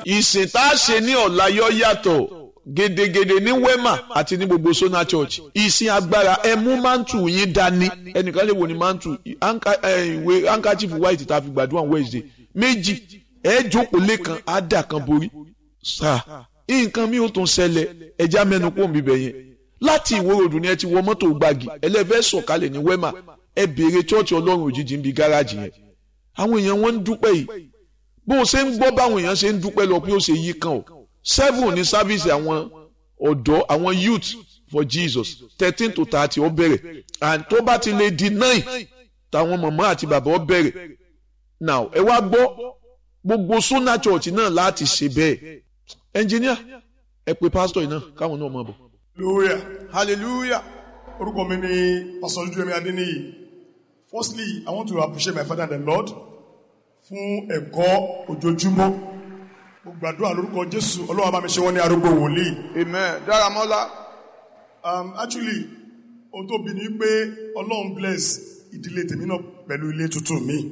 ìsìn tá a ṣe ní ọ̀la yọ yàtọ̀ gedegede ní wema àti ní gbogbo sona church ìsìn agbára ẹ mú mantu yín dání ẹnìkan lè wò ní mantu ìwé handkerchief white tá a fi gbàdúrà wednesday méjì ẹ jókòó lẹ́kan á dà kan borí sáà nǹkan mi ò tún ṣẹlẹ̀ ẹja mẹ́nu kó mi bẹ̀ yẹn láti ìwó ròdù ni ẹ ti wọ mọ́tò gbági ẹlẹ́fẹ́ sọ̀kalẹ̀ ní wema ẹ béèrè chọ́ọ̀chì ọlọ́run òjijì ń bi gáràjì yẹn àwọn èèyàn wọn ń dúpẹ́ yìí bó o ṣe ń gbọ́ báwọn èèyàn ṣe ń dúpẹ́ lọ pé ó ṣe yí kan o seven ní sáfíìsì àwọn ọ̀dọ́ àwọn youth for jesus thirteen to thirty ó bẹ̀rẹ̀ and tó bá ti lè di nine táwọn màmá àti bàbá ó bẹ̀rẹ̀ now ẹ wá gbọ́ gbogbo sona church náà láti ṣe bẹ́ẹ̀ engineer ẹ pe pastor yìí náà káwọn náà máa bọ̀. hallelujah hallelujah. orúkọ mi ni pastor ojúlẹ̀mí adéníyì firstly i want to appreciate my father and the lord fún ẹ̀kọ́ ojoojúmọ́ mo gbàdúrà lórúkọ jésù ọlọ́wọ́ bá mi ṣe wọ́n ní arúgbó wòlíì. amen dáramọ́lá. um, actually ohun tó bí ni pé ọlọ́run bless ìdílé tèmi náà pẹ̀lú ilé tuntun mi.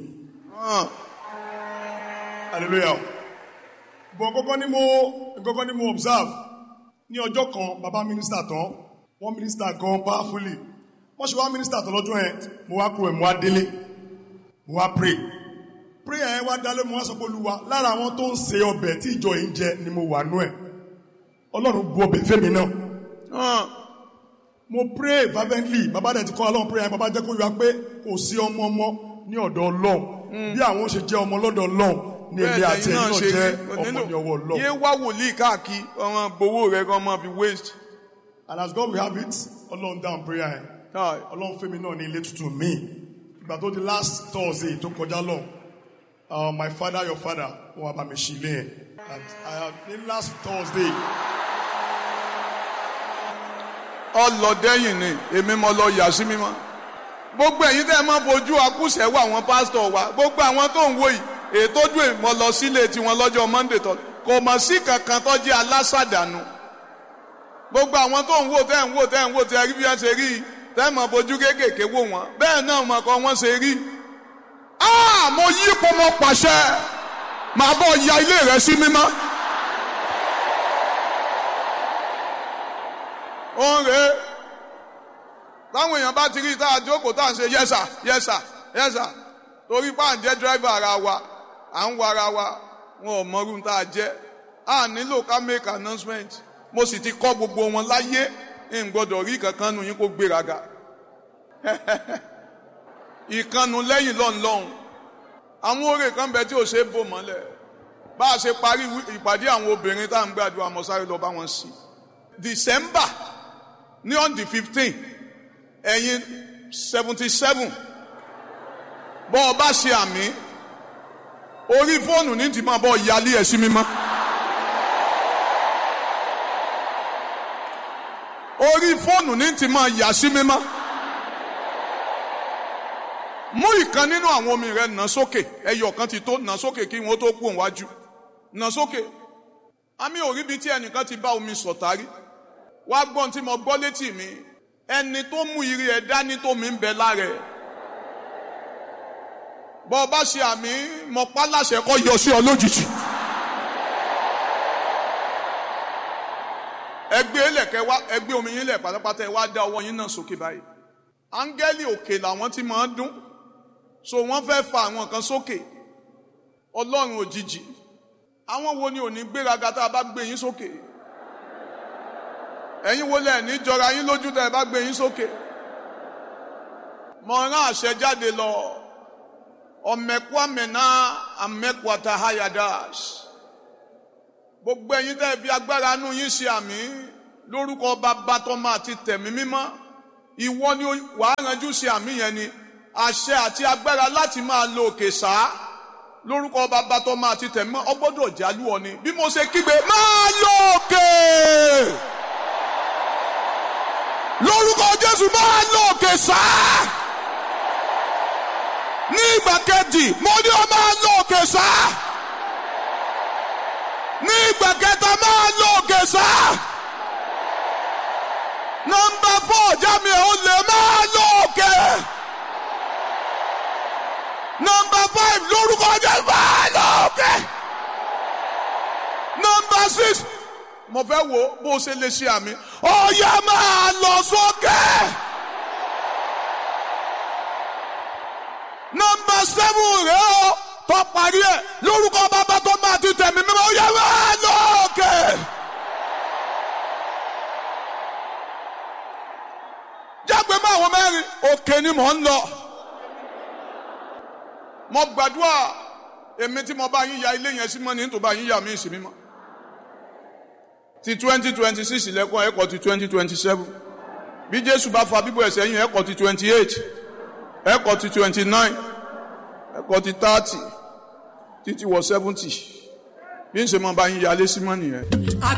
hallelujah. bọ̀ kọ́kọ́ ni mo kọ́kọ́ ni mo observe ní ọjọ́ kan bàbá mínísítà tán wọ́n mínísítà gan powerfully wọ́n ṣe wá mínísítà tán lọ́jọ́ yẹn mo wá kúrò ẹ̀ mo wá délé mo wá pray prayer yẹn wá dálé mo wá sọ pé olúwa lára àwọn tó ń se ọbẹ̀ tí ìjọ yìí ń jẹ ni mo wà nú ẹ̀ ọlọ́run bu ọbẹ̀ fẹ́mi náà mo pray fervently bàbá dẹ̀ ti kọ́ ọlọ́run prayer yẹn bàbá jẹ́ kó yọ pé kò sí ọmọ ọmọ ní ọ̀dọ̀ ọlọ́run bí àwọn ṣe jẹ́ ọmọ lọ́dọ̀ ọlọ́run ní ilé àti ẹ̀yìn náà jẹ́ ọmọ ní ọwọ́ ọlọ́run. yé wá wòlíì káàkiri ọmọ gbowó rẹ kọ́ ọmọ fi waste. and as God will have it ọlọ́run down prayer yẹn ọlọ́run fẹ́mi náà ní ilé tuntun mi ìgbà tó di last Thursday tó kọjá lọ uh, my father your father wọn wá bá mi ṣí ilé yẹn and uh, ní last Thursday. ọlọdẹyìn ni èmi mo lọ yà sí mímọ́ gbogbo ẹ̀yin tẹ́ ẹ máa fojú akúṣẹ̀ wọ àwọn pásítọ̀ wa gbogbo àwọn tó ń wò yìí ètò ojú ìmọ̀ lọ sílé tiwọn lọ́jọ́ Monday tó kò mọ̀ sí kankan tó jẹ́ alásàdánù gbogbo àwọn tó ń wò tẹ́ ń wò tẹ́ ń wò tẹ́ rí bí wọ́n ṣe rí i tẹ́ mọ̀ fojú kéékèèké wò wọ́n bẹ́ẹ̀ náà mọ̀ kọ́ wọ́n ṣe rí. mo yí ipò mo pàṣẹ màá bọ̀ ya ilé rẹ sí mímọ́. òun rèé táwọn èèyàn bá ti rí tá a jókòó tá à ń ṣe yẹ́sà yẹ́sà yẹ́sà torí pa à ń jẹ́ dírẹ́fà ara wa à ń wa ara wa wọn ò mọrú tá a jẹ́ a nílò ká make announcement mo sì ti kọ́ gbogbo wọn láyé n gbọ́dọ̀ rí kankan nu yín kó gbéraga ìkànnù lẹ́yìn lọ́nlọ́hún àwọn oore kan bẹ tí ò ṣe é bò mọ́lẹ̀ bá a ṣe parí ìpàdé àwọn obìnrin tá à ń gbàdúrà mọ́ sáré lọ bá wọn sí December ní on the fifteen ẹ̀yin seventy seven bọ́ ọ bá ṣe àmì orí fóònù ní ti máa bọ́ yálé ẹ̀ sí mímọ́. orí fóònù ní ti máa yà sí mímọ́. mú ìkan nínú àwọn omi rẹ nà sókè ẹyọ kan ti tó nà sókè kí wọn tó kú òǹwájú nà sókè. àmì òríbi tí ẹnìkan ti bá omi sọ̀tàrí wá gbọ́n tí mo gbọ́ létí mi ẹni tó mú ire ẹ̀ dání tó mi ń bẹ lára ẹ̀. bọ́ ọ bá ṣe àmì mọ̀pá láṣẹ kọ́ yọ sí ọ lójijì. ẹgbẹ́ ilẹ̀kẹ́ wá ẹgbẹ́ omi yín lẹ̀ pátápátá ẹ wá dá ọwọ́ yín náà sókè báyìí. áńgẹ́lì òkè làwọn ti máa ń dún so wọ́n fẹ́ fa àwọn kan sókè ọlọ́run òjijì àwọn wo ni ò ní gbéraga tá a bá gbé yín sókè ẹ̀yin wo lẹ̀ ní jọra yín lójú tá a bá gbé yín sókè mo rán àṣẹ jáde lọ ọmẹkwamẹna amẹkwata hayadas gbogbo ẹ̀yin tẹ́ fi agbára nú yín ṣe àmì lórúkọ bàbá tọmọ àti tẹ̀mí mímọ́ ìwọ ni wàá ranjú ṣe àmì yẹn ni àṣẹ àti agbára láti máa lo òkè sáá lórúkọ bàbá tọmọ àti tẹ̀mí mímọ́ ọgbọ́dọ̀ jálù ọ ni bí mo ṣe kígbe máa lo òkè lórúkọ Jésù máa lo òkè sáá ní ìgbà kejì mo ní ọ máa lo òkè sáá ní ìgbà kẹta máa lo òkè sá. nọmba fọ jámi ò lè máa lo òkè. nọmba five lórúkọ jẹ máa lo òkè. six mo fẹ́ wo bó o ṣe lè ṣe àmì ọ̀yà máa lọ sókè. nọmba seven rẹ o tó parí ẹ lórúkọ bàbá tó máa ti tẹ̀mí mímọ́ ọ̀yà máa lọ òkè. jágbe mọ́ àwọn mẹ́rin òkè ni mò ń lọ. mo gbàdúrà èmi tí mo bá yín ya ilé yẹn sí mọ́ ní tó bá yín ya mí sí mímọ́ ti twenty twenty six lẹ́kọ̀ọ́ ẹ̀kọ́ ti twenty twenty seven bí jésù bá fa bíbọ̀ ẹ̀sẹ̀ yín ẹ̀kọ́ ti twenty eight ẹ̀kọ́ ti twenty nine ẹ̀kọ́ ti thirty títí wọ seventy bí n ṣe máa bá yín yálé sí mọ́ nìyẹn.